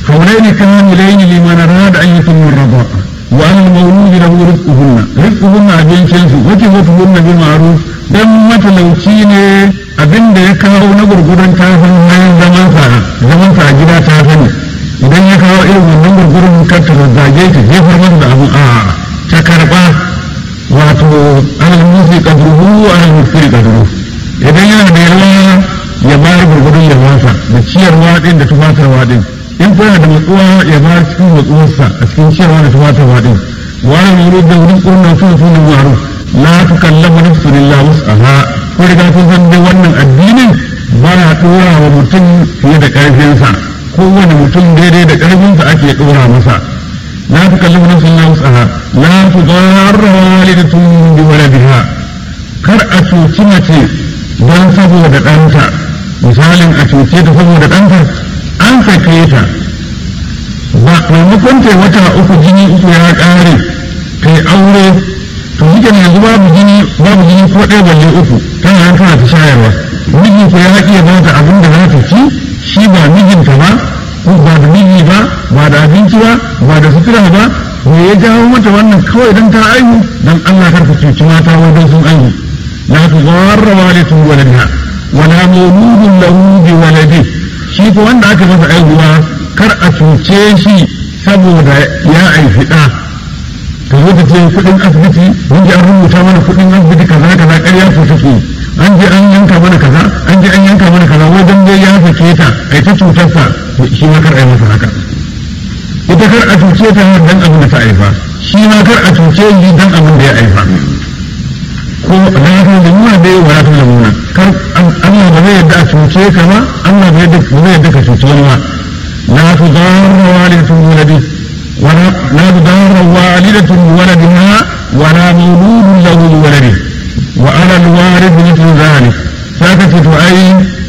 حولين كاملين لمن أراد أن يتم الرضاعة وعلى المولود له رزقهن رزقهن أبين شنسو وكفتهن بالمعروف dan matalauci ne abin da ya kawo na gurguran tafin bayan zamansa zamansa a gida ta sani idan ya kawo irin wannan gurgurin kar ta zazzage ta jefar masa da abu a ta karba wato alal musi kadruhu alal musi kadruhu idan yana da yawa ya bayar gurgurin yawansa da ciyarwa din da tufatarwa din in kuna da matsuwa ya bayar cikin matsuwarsa a cikin ciyarwa da tufatarwa din wani wuri da wurin kurna sun sun da maru la tukallamu nafsun illa wus'aha ko riga kun san dai wannan addinin ba ya dora wa mutum fiye da karfinsa kowane mutum daidai da karfinsa ake dora masa la tukallamu nafsun illa wus'aha la tudarra walidatun bi waladiha kar a cuci mace don saboda ɗanta misalin a cuce ta saboda ɗanta an sake ta ba maimakon ta wata uku jini uku ya ƙare ta aure to shi yanzu babu jini babu jini ko ɗaya balle uku tana nan tana ta shayarwa miji ko ya iya ba ta abin da za ta ci shi ba mijinta ba ko ba da miji ba ba da abinci ba ba da sutura ba me ya jawo mata wannan kawai don ta aihu don Allah kar ka cuci mata wajen sun aihu la tudarra walitun waladiha wala mawludun lahu bi waladi shi ko wanda aka masa aihuwa kar a cuce shi saboda ya aifi ɗa ta zo ta ce kuɗin asibiti mun ji an rubuta mana kuɗin asibiti kaza kaza ƙarya ko take an je an yanka mana kaza an je an yanka mana kaza wajen dai ya sake ta ai ta cutarsa shi ma kar a yi masa haka ita kar a cuce ta dan abin da ta aifa shi ma kar a cuce shi dan abin da ya aifa ko na ta da muna da yawa ta da muna kar Allah ba zai yadda a cuce ka ba Allah ba zai yadda ka cuce wani ba la tudarra walidatun waladi wala la tudarra walidatun waladiha wala mawludun lahu waladi wa ala alwarith mithlu dhalik saka ce to ai